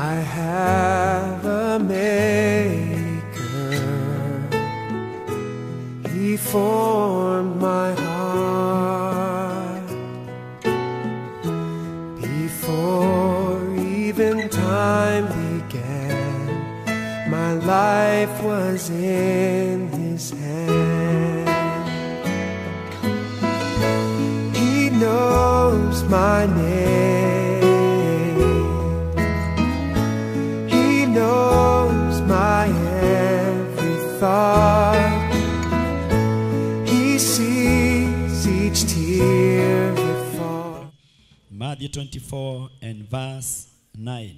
I have a maker. He formed my heart before even time began. My life was in His hand. He knows my name. He knows my every thought. He sees each tear that falls. Matthew 24 and verse 9.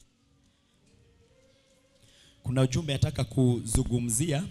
Kuna ujumbe nataka kuzungumzia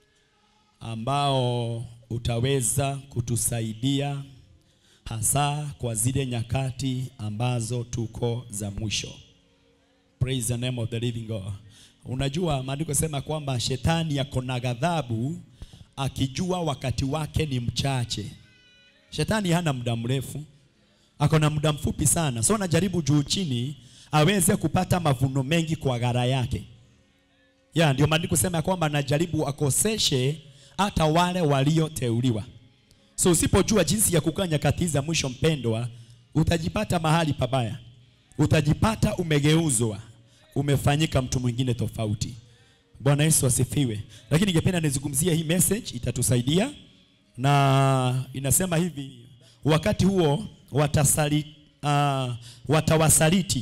ambao utaweza kutusaidia hasa kwa zile nyakati ambazo tuko za mwisho. Praise the name of the living God. Unajua maandiko sema kwamba shetani yako na ghadhabu akijua wakati wake ni mchache. Shetani hana muda mrefu ako na muda mfupi sana, so anajaribu juu chini aweze kupata mavuno mengi kwa gara yake. Ya, ndio maandiko sema ya kwamba anajaribu akoseshe hata wale walioteuliwa. So usipojua jinsi ya kukaa nyakati za mwisho, mpendwa, utajipata mahali pabaya, utajipata umegeuzwa, umefanyika mtu mwingine tofauti. Bwana Yesu asifiwe. Lakini ningependa nizungumzie hii message, itatusaidia na inasema hivi, wakati huo watasali, uh, watawasaliti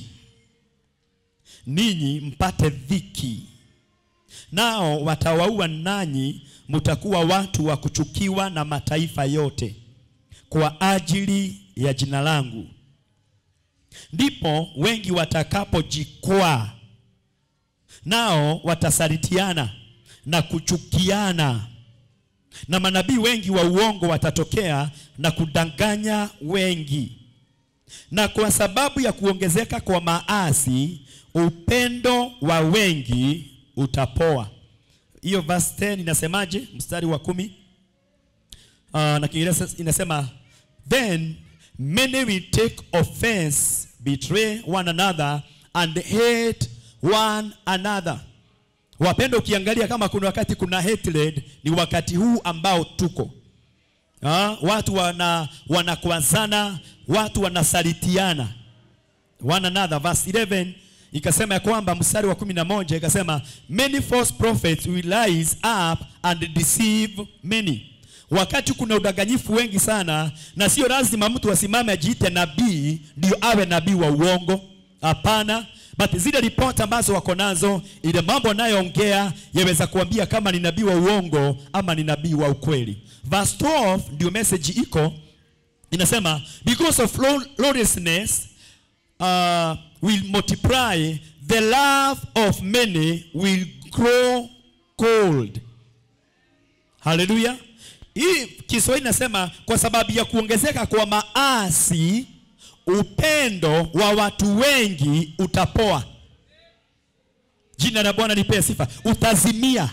ninyi mpate dhiki, nao watawaua nanyi, mtakuwa watu wa kuchukiwa na mataifa yote kwa ajili ya jina langu. Ndipo wengi watakapojikwaa, nao watasalitiana na kuchukiana na manabii wengi wa uongo watatokea na kudanganya wengi. Na kwa sababu ya kuongezeka kwa maasi, upendo wa wengi utapoa. Hiyo verse 10 inasemaje? Mstari wa kumi uh, na Kiingereza inasema then many will take offense, betray one another and hate one another. Wapendo, ukiangalia kama kuna wakati kuna hatred, ni wakati huu ambao tuko ha? Watu wana wanakwazana, watu wanasalitiana one another. Verse 11 ikasema ya kwamba mstari wa kumi na moja ikasema many false prophets will rise up and deceive many. Wakati kuna udanganyifu wengi sana, na sio lazima mtu asimame ajiite nabii ndio awe nabii wa uongo. Hapana, but zile ripoti ambazo wako nazo, ile mambo anayoongea yaweza kuambia kama ni nabii wa uongo ama ni nabii wa ukweli. Verse 12 ndio message iko inasema, because of law- lawlessness uh, will multiply, the love of many will grow cold. Haleluya! Hii Kiswahili nasema kwa sababu ya kuongezeka kwa maasi upendo wa watu wengi utapoa. Jina la Bwana lipewe sifa. Utazimia.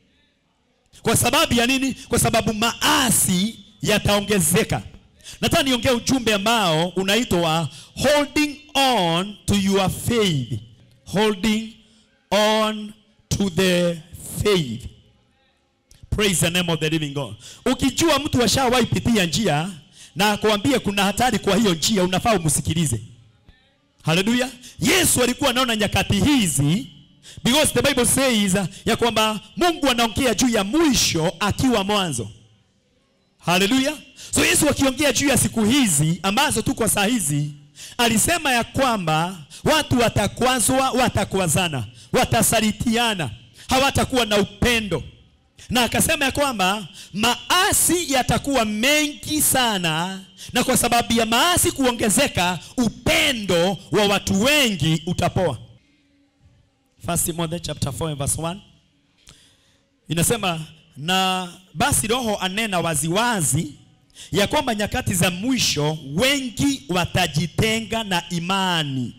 Kwa sababu ya nini? Kwa sababu maasi yataongezeka. Nataka niongee ujumbe ambao unaitwa holding on to your faith. Holding on to the faith. Praise the name of the living God. Ukijua mtu ashawahi pitia njia na akwambie kuna hatari kwa hiyo njia, unafaa umsikilize. Haleluya. Yesu alikuwa anaona nyakati hizi because the Bible says uh, ya kwamba Mungu anaongea juu ya mwisho akiwa mwanzo. Haleluya. So Yesu akiongea juu ya siku hizi ambazo tuko saa hizi, alisema ya kwamba watu watakwazwa, watakwazana, watasalitiana, hawatakuwa na upendo na akasema ya kwamba maasi yatakuwa mengi sana, na kwa sababu ya maasi kuongezeka, upendo wa watu wengi utapoa. First Timothy chapter 4 and verse 1 inasema, na basi Roho anena waziwazi ya kwamba nyakati za mwisho wengi watajitenga na imani.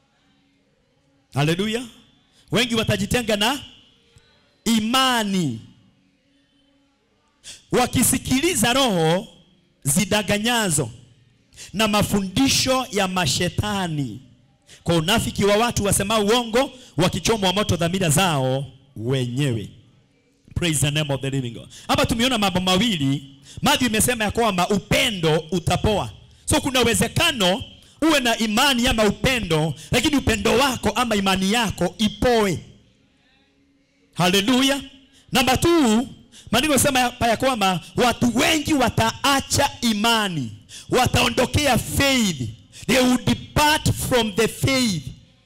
Haleluya! Wengi watajitenga na imani wakisikiliza roho zidaganyazo na mafundisho ya mashetani. kwa unafiki wa watu wasemao uongo wakichomwa moto dhamira zao wenyewe praise the name of the living God hapa tumeona mambo mawili Matthew imesema ya kwamba upendo utapoa so kuna uwezekano uwe na imani ama upendo lakini upendo wako ama imani yako ipoe haleluya namba t maandiko yanasema hapa ya kwamba watu wengi wataacha imani wataondokea faith they will depart from the faith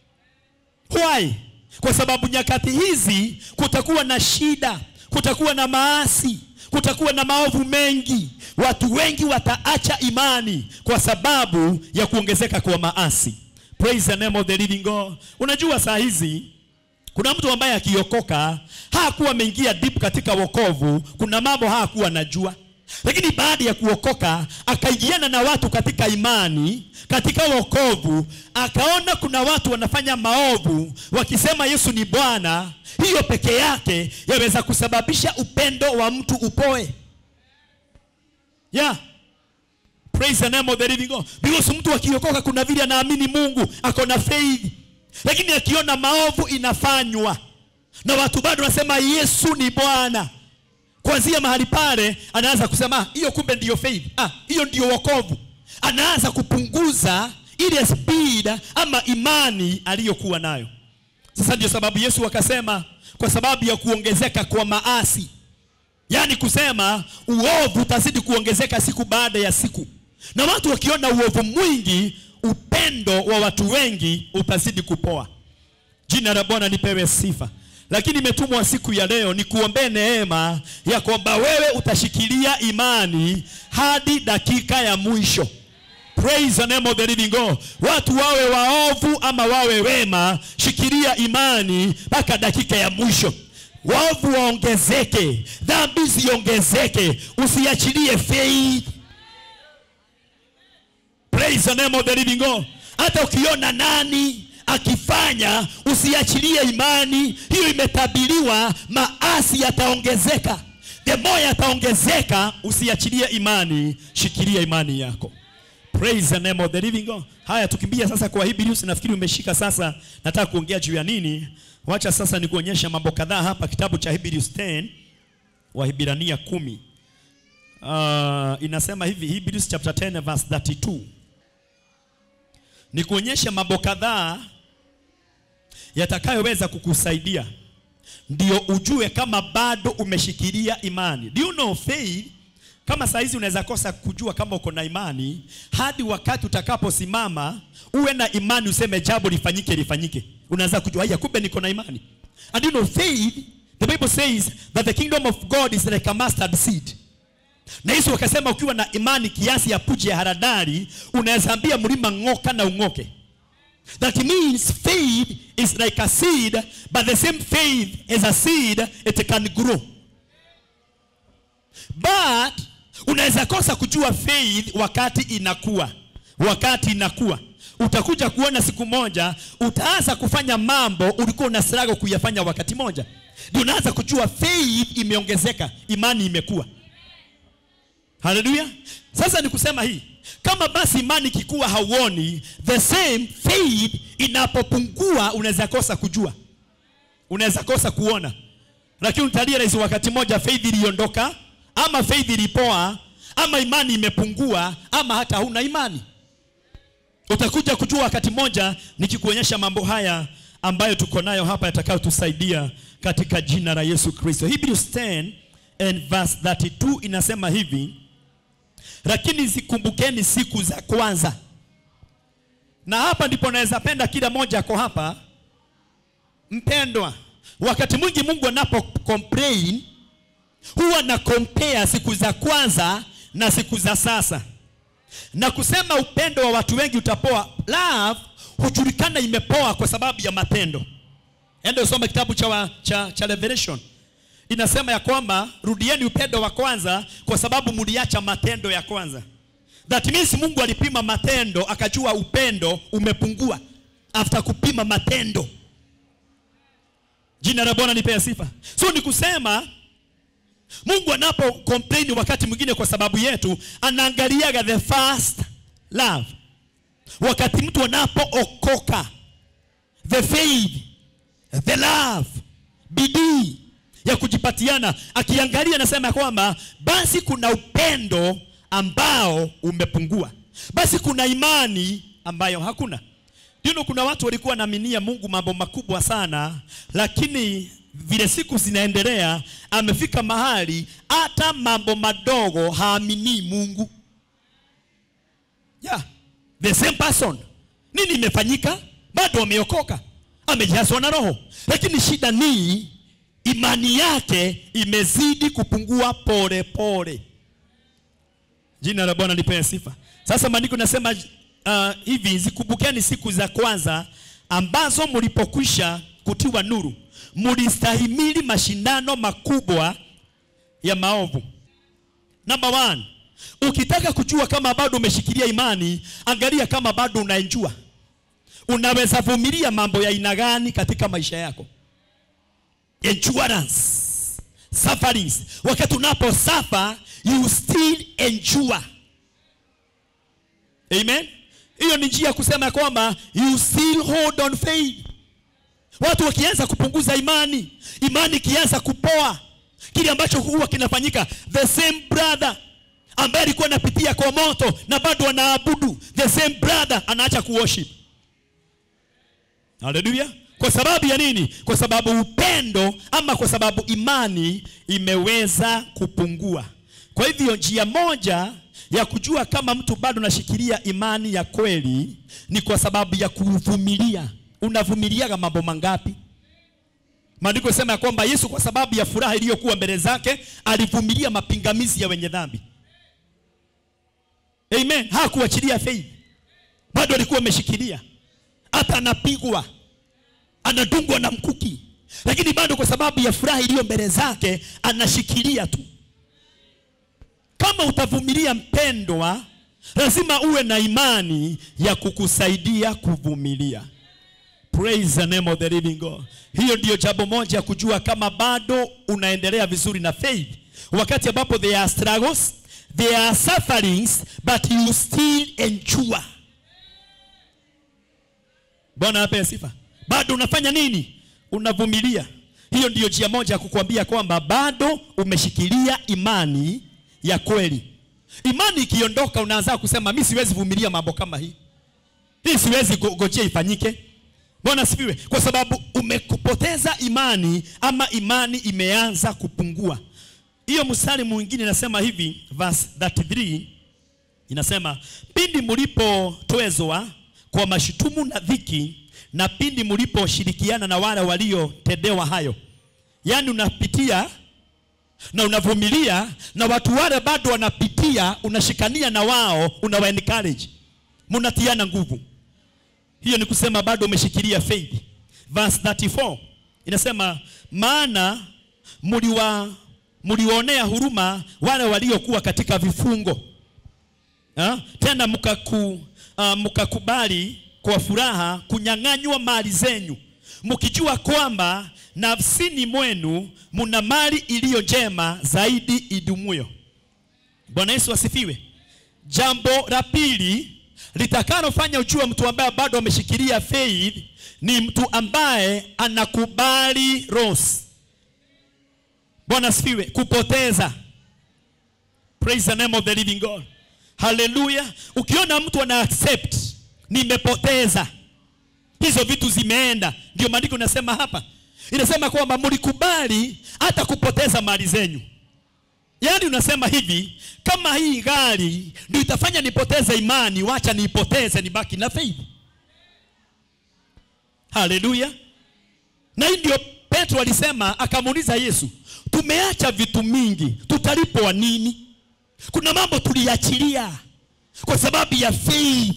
why kwa sababu nyakati hizi kutakuwa na shida kutakuwa na maasi kutakuwa na maovu mengi watu wengi wataacha imani kwa sababu ya kuongezeka kwa maasi praise the name of the living god unajua saa hizi kuna mtu ambaye akiokoka hakuwa ameingia deep katika wokovu kuna mambo hakuwa anajua lakini baada ya kuokoka akaingiana na watu katika imani katika wokovu akaona kuna watu wanafanya maovu wakisema yesu ni bwana hiyo peke yake yaweza kusababisha upendo wa mtu upoe yeah praise the name of the living God because mtu akiokoka kuna vile anaamini Mungu ako na faith lakini akiona maovu inafanywa na watu bado wanasema Yesu ni Bwana kuanzia mahali pale anaanza kusema hiyo kumbe ndiyo faith ah hiyo ndiyo wokovu anaanza kupunguza ile speed ama imani aliyokuwa nayo sasa ndio sababu Yesu akasema kwa sababu ya kuongezeka kwa maasi yaani kusema uovu utazidi kuongezeka siku baada ya siku na watu wakiona uovu mwingi upendo wa watu wengi utazidi kupoa jina la bwana lipewe sifa lakini imetumwa siku ya leo ni kuombee neema ya kwamba wewe utashikilia imani hadi dakika ya mwisho praise the name of the living God watu wawe waovu ama wawe wema shikilia imani mpaka dakika ya mwisho waovu waongezeke dhambi ziongezeke usiachilie faith praise the name of the living God hata ukiona nani akifanya usiachilie imani hiyo imetabiriwa maasi yataongezeka the more yataongezeka usiachilie imani shikilia imani yako praise the name of the living God haya tukimbia sasa kwa Hebrews nafikiri umeshika sasa nataka kuongea juu ya nini wacha sasa nikuonyesha mambo kadhaa hapa kitabu cha Hebrews 10 Wahibrania kumi uh, inasema hivi Hebrews chapter 10 verse 32 ni kuonyesha mambo kadhaa yatakayoweza kukusaidia ndio ujue kama bado umeshikilia imani. Do you know faith? Kama saa hizi unaweza kosa kujua kama uko na imani hadi wakati utakaposimama uwe na imani useme jambo lifanyike lifanyike. Unaweza kujua haya, kumbe niko na imani. And you know faith, the Bible says that the kingdom of God is like a mustard seed. Na Yesu akasema ukiwa na imani kiasi ya puji ya haradali unaweza ambia mlima ng'oka na ung'oke. That means faith is like a seed, but the same faith as a seed, it can grow. But unaweza kosa kujua faith wakati inakuwa, wakati inakuwa utakuja kuona siku moja utaanza kufanya mambo ulikuwa una struggle kuyafanya wakati moja, ndio unaanza kujua faith imeongezeka, imani imekuwa. Haleluya! Sasa ni kusema hii, kama basi imani ikikuwa hauoni, the same faith inapopungua, unaweza kosa kujua, unaweza kosa kuona, lakini utarealize wakati moja faith iliondoka, ama faith ilipoa, ama imani imepungua, ama hata huna imani. Utakuja kujua wakati moja nikikuonyesha mambo haya ambayo tuko nayo hapa yatakayotusaidia katika jina la Yesu Kristo. Hebrews 10 and verse 32 inasema hivi, lakini zikumbukeni siku za kwanza. Na hapa ndipo naweza penda kila moja ako hapa, mpendwa. Wakati mwingi Mungu anapo complain huwa na compare siku za kwanza na siku za sasa, na kusema upendo wa watu wengi utapoa. Love hujulikana imepoa kwa sababu ya matendo. Enda usome kitabu cha, wa, cha, cha Revelation inasema ya kwamba rudieni upendo wa kwanza kwa sababu mliacha matendo ya kwanza. That means Mungu alipima matendo akajua upendo umepungua after kupima matendo. Jina la Bwana lipewe sifa. So ni kusema Mungu anapo complain wakati mwingine kwa sababu yetu anaangaliaga the first love. wakati mtu anapookoka the faith the love bidii ya kujipatiana akiangalia anasema ya kwamba basi kuna upendo ambao umepungua basi kuna imani ambayo hakuna you know, kuna watu walikuwa wanaaminia mungu mambo makubwa sana lakini vile siku zinaendelea amefika mahali hata mambo madogo haaminii mungu yeah. the same person nini imefanyika bado ameokoka amejazwa na roho lakini shida ni imani yake imezidi kupungua pole pole jina la bwana lipewe sifa sasa maandiko nasema uh, hivi zikumbukeni siku za kwanza ambazo mlipokwisha kutiwa nuru mlistahimili mashindano makubwa ya maovu namba one ukitaka kujua kama bado umeshikilia imani angalia kama bado unaenjua unaweza vumilia mambo ya aina gani katika maisha yako endurance sufferings wakati unapo suffer you still endure amen hiyo ni njia ya kusema ya kwamba you still hold on faith watu wakianza kupunguza imani imani ikianza kupoa kile ambacho huwa kinafanyika the same brother ambaye alikuwa anapitia kwa moto na bado anaabudu the same brother anaacha kuworship haleluya kwa sababu ya nini kwa sababu upendo ama kwa sababu imani imeweza kupungua kwa hivyo njia moja ya kujua kama mtu bado anashikilia imani ya kweli ni kwa sababu ya kuvumilia unavumiliaga mambo mangapi maandiko yasema ya kwamba yesu kwa sababu ya furaha iliyokuwa mbele zake alivumilia mapingamizi ya wenye dhambi amen hakuachilia faith bado alikuwa ameshikilia hata anapigwa anadungwa na mkuki lakini bado kwa sababu ya furaha iliyo mbele zake anashikilia tu kama utavumilia mpendwa lazima uwe na imani ya kukusaidia kuvumilia praise the name of the living god hiyo ndiyo jambo moja ya kujua kama bado unaendelea vizuri na faith wakati ambapo there are struggles there are sufferings but you still endure bwana ape sifa bado unafanya nini unavumilia hiyo ndiyo njia moja ya kukuambia kwamba bado umeshikilia imani ya kweli imani ikiondoka unaanza kusema mi siwezi vumilia mambo kama hii hii siwezi gojea ifanyike bwana sifiwe kwa sababu umekupoteza imani ama imani imeanza kupungua hiyo mstari mwingine inasema hivi verse 33 inasema pindi mlipotwezwa kwa mashutumu na dhiki na pindi mliposhirikiana na wale waliotendewa hayo yaani unapitia na unavumilia na watu wale bado wanapitia unashikania na wao unawa encourage mnatiana nguvu hiyo ni kusema bado umeshikilia faith verse 34 inasema maana mliwa mliwaonea huruma wale waliokuwa katika vifungo ha? tena mkaku, uh, mkakubali kwa furaha kunyang'anywa mali zenyu mkijua kwamba nafsini mwenu muna mali iliyo njema zaidi idumuyo bwana yesu asifiwe jambo la pili litakalofanya ujue mtu ambaye bado ameshikilia faith ni mtu ambaye anakubali loss bwana asifiwe kupoteza praise the name of the living god haleluya ukiona mtu ana accept nimepoteza hizo vitu zimeenda ndio maandiko inasema hapa inasema kwamba mlikubali hata kupoteza mali zenyu yaani unasema hivi kama hii gari ndio itafanya nipoteze imani wacha niipoteze nibaki na faith haleluya na hii ndio petro alisema akamuuliza yesu tumeacha vitu mingi tutalipwa nini kuna mambo tuliachilia kwa sababu ya faith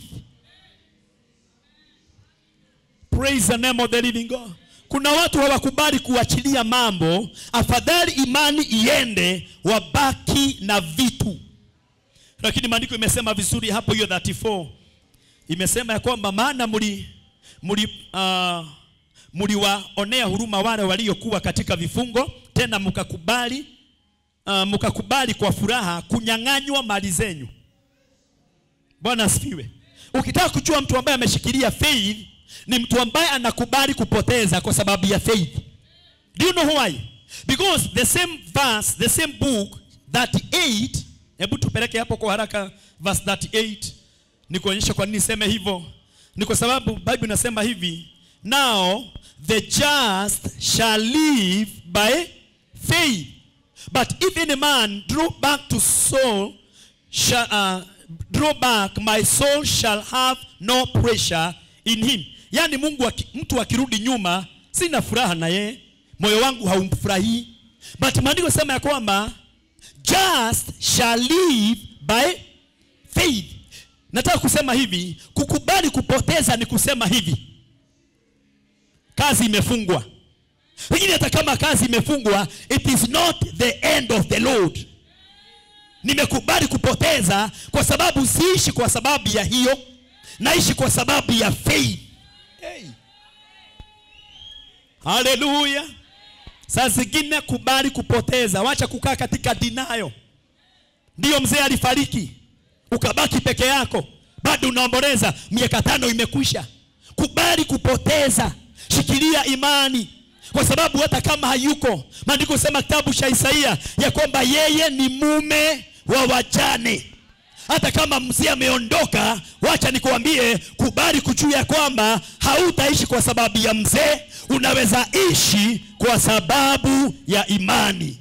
praise the name of the living god kuna watu hawakubali kuachilia mambo afadhali imani iende wabaki na vitu lakini maandiko imesema vizuri hapo hiyo 34 imesema ya kwamba maana mli mli uh, mliwaonea huruma wale waliokuwa katika vifungo tena mkakubali uh, mkakubali kwa furaha kunyang'anywa mali zenyu bwana asifiwe ukitaka kujua mtu ambaye ameshikilia faith ni mtu ambaye anakubali kupoteza kwa sababu ya faith do you know why because the same verse the same book 38 hebu tupeleke hapo kwa haraka verse 38 nikuonyesha kwa nini niseme hivyo ni kwa sababu bible inasema hivi now the just shall live by faith but if any man draw back to soul shall, uh, draw back my soul shall have no pressure in him yaani mungu aki, mtu akirudi nyuma sina furaha na yeye moyo wangu haumfurahii but maandiko sema ya kwamba just shall live by faith nataka kusema hivi kukubali kupoteza ni kusema hivi kazi imefungwa lakini hata kama kazi imefungwa it is not the end of the lord nimekubali kupoteza kwa sababu siishi kwa sababu ya hiyo naishi kwa sababu ya faith hey. haleluya saa zingine kubali kupoteza wacha kukaa katika dinayo ndiyo mzee alifariki ukabaki peke yako bado unaomboleza miaka tano imekwisha kubali kupoteza shikilia imani kwa sababu hata kama hayuko maandiko sema kitabu cha isaia ya kwamba yeye ni mume wa wajane hata kama mzee ameondoka wacha nikuambie kubali kujua ya kwamba hautaishi kwa sababu ya mzee unaweza ishi kwa sababu ya imani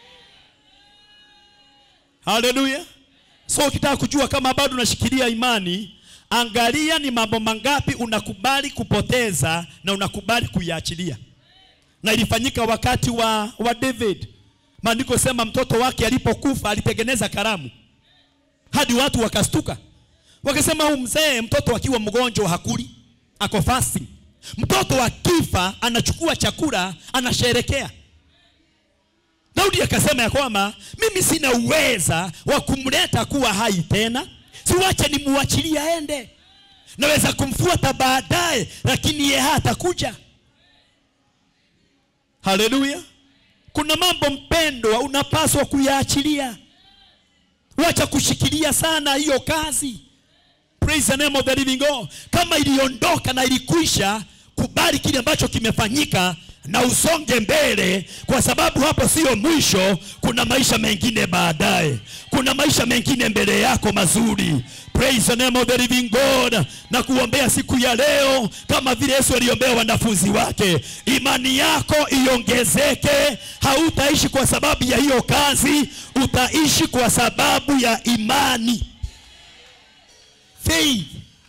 haleluya so ukitaka kujua kama bado unashikilia imani angalia ni mambo mangapi unakubali kupoteza na unakubali kuiachilia na ilifanyika wakati wa, wa david maandiko sema mtoto wake alipokufa alitengeneza karamu hadi watu wakastuka wakasema huu mzee mtoto akiwa mgonjwa hakuli ako fasting mtoto akifa anachukua chakula anasherekea daudi akasema ya kwamba mimi sina uweza wa kumleta kuwa hai tena siwache nimuachilie aende naweza kumfuata baadaye lakini ye hatakuja haleluya kuna mambo mpendwa unapaswa kuyaachilia wacha kushikilia sana hiyo kazi praise the name of the living God kama iliondoka na ilikwisha kubali kile ambacho kimefanyika na usonge mbele kwa sababu hapo sio mwisho kuna maisha mengine baadaye kuna maisha mengine mbele yako mazuri praise the name of the living God na kuombea siku ya leo kama vile Yesu aliombea wanafunzi wake imani yako iongezeke hautaishi kwa sababu ya hiyo kazi utaishi kwa sababu ya imani faith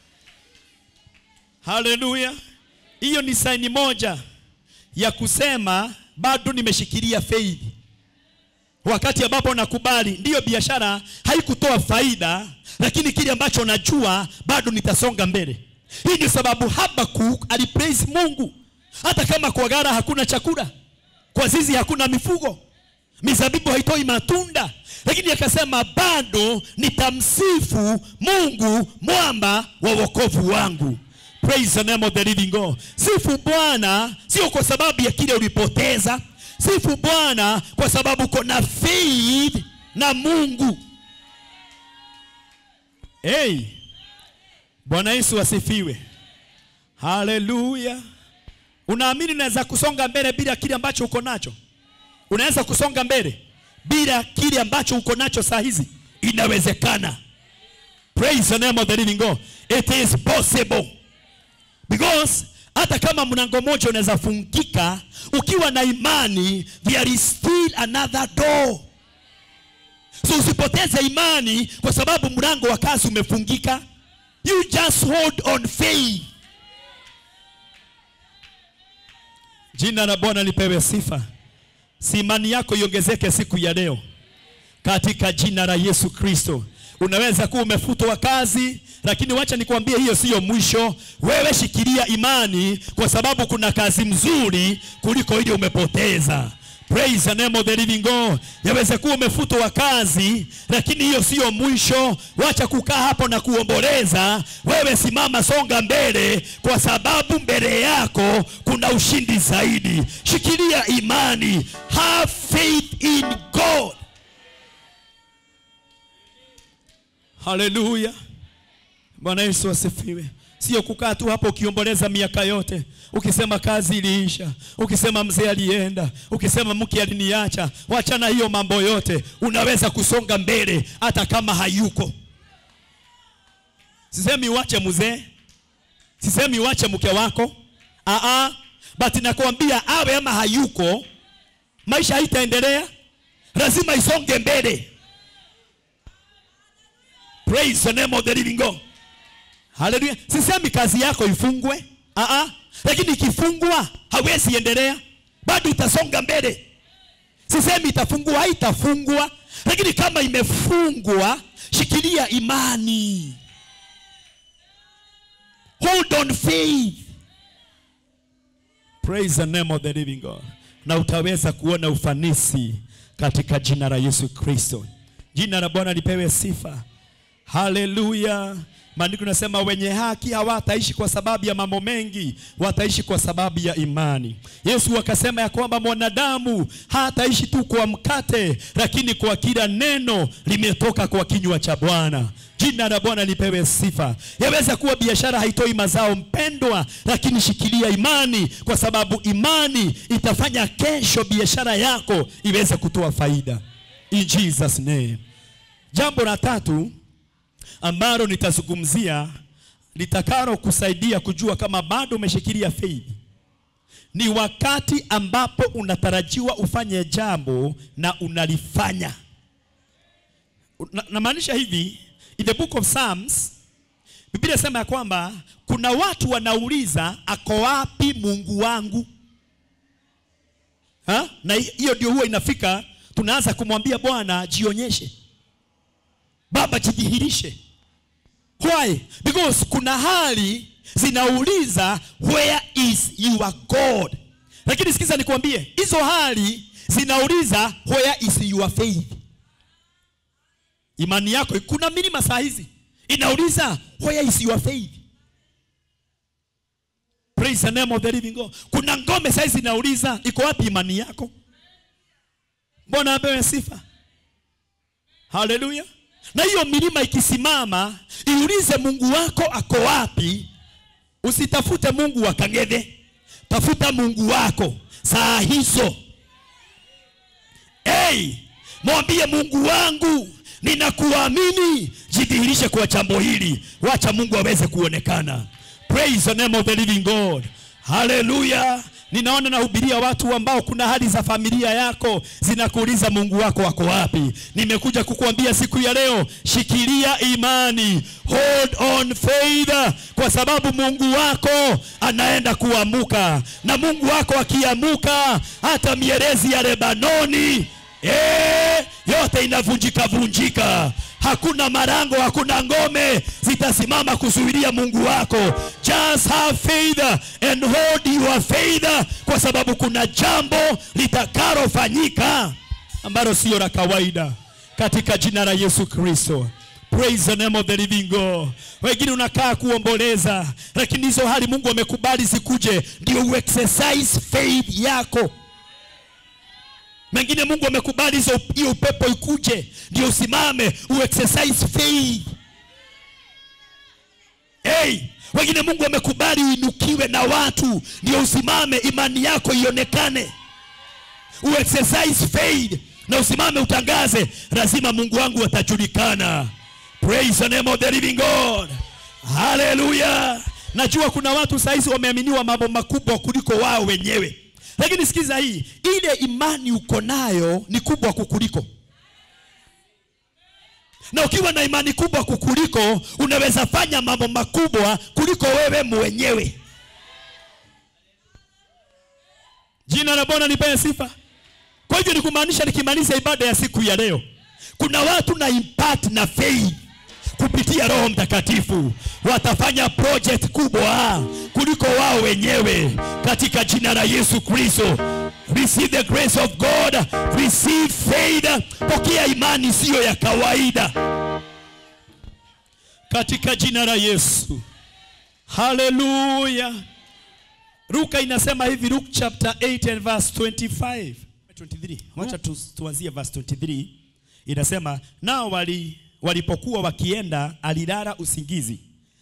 haleluya hiyo ni saini moja ya kusema bado nimeshikilia faith wakati ambapo nakubali ndiyo biashara haikutoa faida lakini kile ambacho najua bado nitasonga mbele hii ndio sababu habakuk alipraise mungu hata kama kwa gara hakuna chakula kwa zizi hakuna mifugo mizabibu haitoi matunda lakini akasema bado nitamsifu mungu mwamba wa wokovu wangu praise the name of the living god sifu bwana sio kwa sababu ya kile ulipoteza sifu bwana kwa sababu uko na faith na mungu hey. bwana yesu asifiwe haleluya unaamini unaweza kusonga mbele bila kile ambacho uko nacho unaweza kusonga mbele bila kile ambacho uko nacho saa hizi inawezekana praise the name of the living god it is possible because hata kama mlango moja unaweza fungika ukiwa na imani there is still another door so usipoteze imani kwa sababu mlango wa kazi umefungika you just hold on faith jina la bwana lipewe sifa si imani yako iongezeke siku ya leo katika jina la yesu kristo unaweza kuwa umefutwa kazi lakini wacha nikwambie hiyo siyo mwisho wewe shikilia imani kwa sababu kuna kazi mzuri kuliko ile umepoteza praise the name of the living god yaweza kuwa umefutwa kazi lakini hiyo siyo mwisho wacha kukaa hapo na kuomboleza wewe simama songa mbele kwa sababu mbele yako kuna ushindi zaidi shikilia imani have faith in god haleluya Bwana Yesu asifiwe. Sio kukaa tu hapo ukiomboleza miaka yote, ukisema kazi iliisha, ukisema mzee alienda, ukisema mke aliniacha. Wachana hiyo mambo yote, unaweza kusonga mbele hata kama hayuko. Sisemi uache mzee, sisemi uache mke wako, aa, but nakwambia awe ama hayuko, maisha haitaendelea, lazima isonge mbele. Praise the name of the living God. Haleluya. Sisemi kazi yako ifungwe, aa, lakini ikifungwa hawezi endelea, bado itasonga mbele. Sisemi itafungwa, haitafungwa, lakini kama imefungwa, shikilia imani, hold on faith. Praise the name of the living God. Na utaweza kuona ufanisi katika jina la Yesu Kristo. Jina la Bwana lipewe sifa. Haleluya. Maandiko nasema wenye haki hawataishi kwa sababu ya mambo mengi, wataishi kwa sababu ya imani. Yesu akasema ya kwamba mwanadamu hataishi tu kwa mkate, lakini kwa kila neno limetoka kwa kinywa cha Bwana. Jina la Bwana lipewe sifa. Yaweza kuwa biashara haitoi mazao mpendwa, lakini shikilia imani, kwa sababu imani itafanya kesho biashara yako iweze kutoa faida. In Jesus name. Jambo la tatu ambalo nitazungumzia litakalo kusaidia kujua kama bado umeshikilia faith ni wakati ambapo unatarajiwa ufanye jambo na unalifanya. Na- Namaanisha hivi, in the book of Psalms Biblia inasema ya kwamba kuna watu wanauliza ako wapi Mungu wangu? Ha? Na hiyo ndio huwa inafika tunaanza kumwambia Bwana jionyeshe. Baba jidhihirishe. Why? Because kuna hali zinauliza where is your God? Lakini sikiza nikwambie, hizo hali zinauliza where is your faith? Imani yako kuna milima saa hizi inauliza where is your faith? Praise the name of the living God. Kuna ngome saa hizi inauliza iko wapi imani yako? Mbona apewe sifa? Haleluya. Na hiyo milima ikisimama, iulize Mungu wako ako wapi. Usitafute Mungu wa Kang'ethe, tafuta Mungu wako saa hizo. Hey, mwambie Mungu wangu, ninakuamini, jidhihirishe kwa jambo hili, wacha Mungu aweze kuonekana. Praise the name of the living God. Haleluya. Ninaona nahubiria watu ambao kuna hali za familia yako zinakuuliza Mungu wako wako wapi. Nimekuja kukuambia siku ya leo, shikilia imani, hold on faith, kwa sababu Mungu wako anaenda kuamuka, na Mungu wako akiamuka, hata mierezi ya Lebanoni eh, yote inavunjika vunjika. Hakuna marango, hakuna ngome zitasimama kuzuilia Mungu wako. Just have faith and hold your faith, kwa sababu kuna jambo litakalofanyika ambalo sio la kawaida katika jina la Yesu Kristo. Praise the name of the living God. Wengine unakaa kuomboleza, lakini hizo hali Mungu amekubali zikuje, ndio uexercise faith yako. Mengine Mungu amekubali hizo hiyo upepo ikuje ndio usimame uexercise faith. Hey, wengine Mungu amekubali uinukiwe na watu ndio usimame imani yako ionekane. Uexercise faith na usimame utangaze, lazima Mungu wangu atajulikana. Praise the name of the living God. Hallelujah. Najua kuna watu saizi wameaminiwa mambo makubwa kuliko wao wenyewe. Lakini sikiza hii, ile imani uko nayo ni kubwa kukuliko. Na ukiwa na imani kubwa kukuliko, unaweza fanya mambo makubwa kuliko wewe mwenyewe. Jina la Bwana lipewe sifa. Kwa hivyo ni kumaanisha, nikimaliza ibada ya siku ya leo, kuna watu na impact na faith kupitia Roho Mtakatifu watafanya project kubwa kuliko wao wenyewe katika jina la Yesu Kristo. Receive the grace of God, receive faith. Pokea imani siyo ya kawaida katika jina la Yesu. Haleluya. Luka inasema hivi, Luke chapter 8 and verse 25. 23. Wacha tu, tuanzie verse 23. Inasema nao wali walipokuwa wakienda alilala usingizi,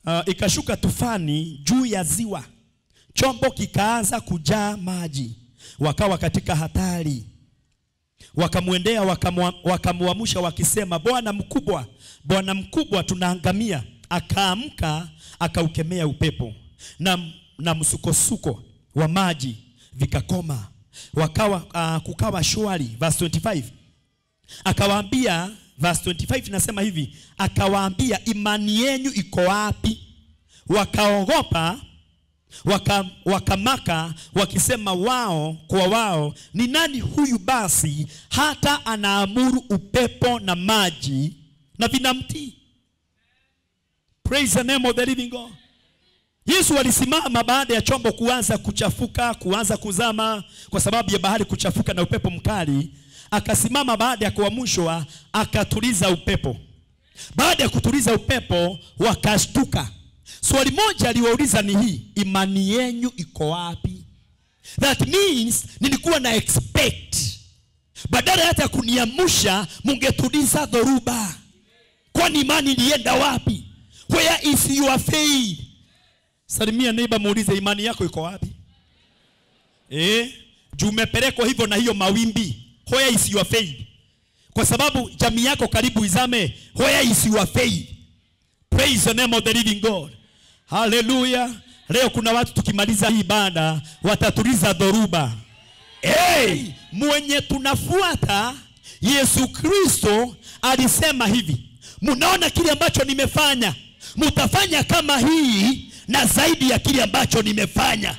uh, ikashuka tufani juu ya ziwa, chombo kikaanza kujaa maji, wakawa katika hatari. Wakamwendea wakamwa- wakamwamsha wakisema, Bwana mkubwa, Bwana mkubwa, tunaangamia. Akaamka akaukemea upepo na, na msukosuko wa maji vikakoma, wakawa uh, kukawa shwari. Verse 25 akawaambia, verse 25 inasema hivi, akawaambia imani yenu iko wapi? Wakaogopa waka, wakamaka wakisema wao kwa wao, ni nani huyu basi hata anaamuru upepo na maji na vinamtii? Praise the name of the living God. Yesu alisimama baada ya chombo kuanza kuchafuka, kuanza kuzama kwa sababu ya bahari kuchafuka na upepo mkali. Akasimama baada ya kuamshwa, akatuliza upepo. Baada ya kutuliza upepo, wakashtuka. Swali moja aliwauliza ni hii, imani yenyu iko wapi? That means nilikuwa na expect badala hata ya kuniamsha, mungetuliza dhoruba. Kwani imani ilienda wapi? Where is your faith? Salimia neighbor, muulize imani yako iko wapi? Eh, juu umepelekwa hivyo na hiyo mawimbi. Where is your faith? Kwa sababu jamii yako karibu izame. Where is your faith? Praise the name of the living God. Hallelujah. Leo kuna watu tukimaliza hii ibada watatuliza dhoruba. Hey, mwenye tunafuata Yesu Kristo alisema hivi, mnaona kile ambacho nimefanya, mtafanya kama hii na zaidi ya kile ambacho nimefanya.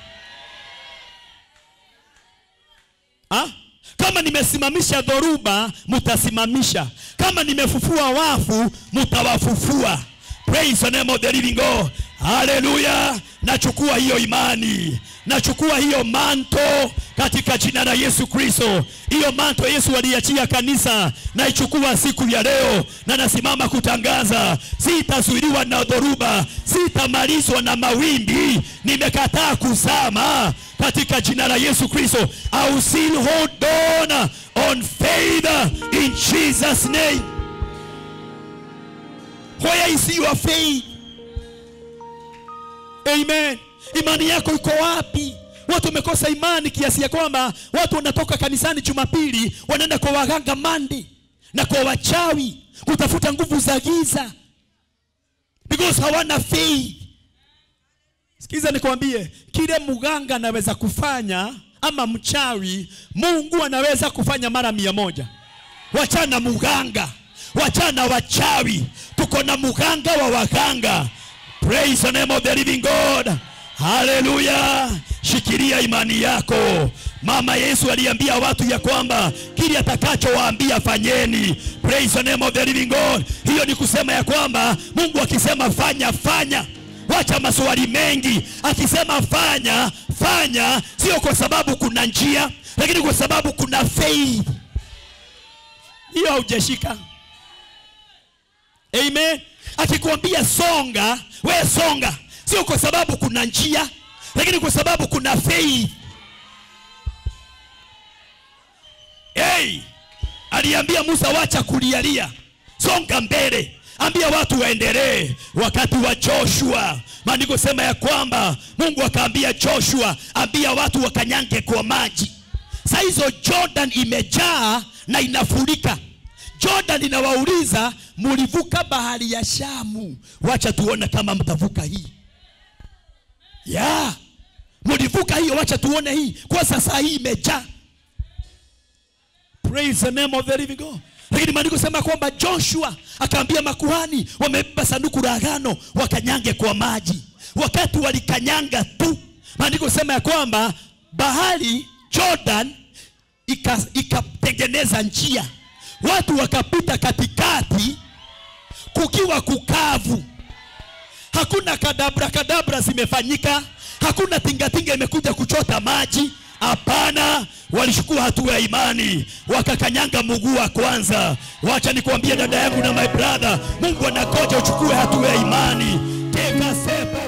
Ha? Kama nimesimamisha dhoruba, mtasimamisha. Kama nimefufua wafu, mtawafufua. Praise the name of the living God. Haleluya. Nachukua hiyo imani, nachukua hiyo manto katika jina la Yesu Kristo. Hiyo manto Yesu aliachia kanisa, naichukua siku ya leo na nasimama kutangaza, sitazuiliwa na dhoruba, sitamalizwa na mawimbi. Nimekataa kuzama katika jina la Yesu Kristo. I will still hold on on faith in Jesus name. Where is your faith? Amen. Imani yako iko wapi? Watu wamekosa imani kiasi ya kwamba watu wanatoka kanisani Jumapili wanaenda kwa waganga mandi na kwa wachawi kutafuta nguvu za giza because hawana faith. Sikiza nikwambie, kile mganga anaweza kufanya ama mchawi, Mungu anaweza kufanya mara mia moja. Wachana muganga, wachana wachawi, tuko na muganga wa waganga. Praise the name of the living God. Haleluya! Shikilia imani yako. Mama Yesu aliambia watu ya kwamba kile atakachowaambia fanyeni. Praise the name of the living God. Hiyo ni kusema ya kwamba Mungu akisema fanya, fanya. Wacha maswali mengi. Akisema fanya, fanya, sio kwa sababu kuna njia, lakini kwa sababu kuna faith. Hiyo haujashika. Amen. Akikwambia songa, we songa, sio kwa sababu kuna njia, lakini kwa sababu kuna faith. Hey, aliambia Musa, wacha kulialia, songa mbele, ambia watu waendelee. Wakati wa Joshua, maandiko sema ya kwamba Mungu akaambia Joshua, ambia watu wakanyange kwa maji. Saa hizo Jordan imejaa na inafurika. Jordan inawauliza mulivuka bahari ya Shamu, wacha tuone kama mtavuka hii ya mulivuka hiyo, wacha tuone hii kwa sasa hii imejaa. Praise the name of the living God. Lakini maandiko sema kwamba Joshua akaambia makuhani wamebeba sanduku la agano wakanyange kwa maji. Wakati walikanyanga tu, maandiko sema ya kwamba bahari Jordan ika- ikatengeneza njia, watu wakapita katikati kukiwa kukavu, hakuna kadabra kadabra zimefanyika, hakuna tingatinga imekuja kuchota maji. Hapana, walichukua hatua ya imani, wakakanyanga mguu wa kwanza. Wacha nikwambie dada yangu na my brother, Mungu anakoja uchukue hatua ya imani. Take a step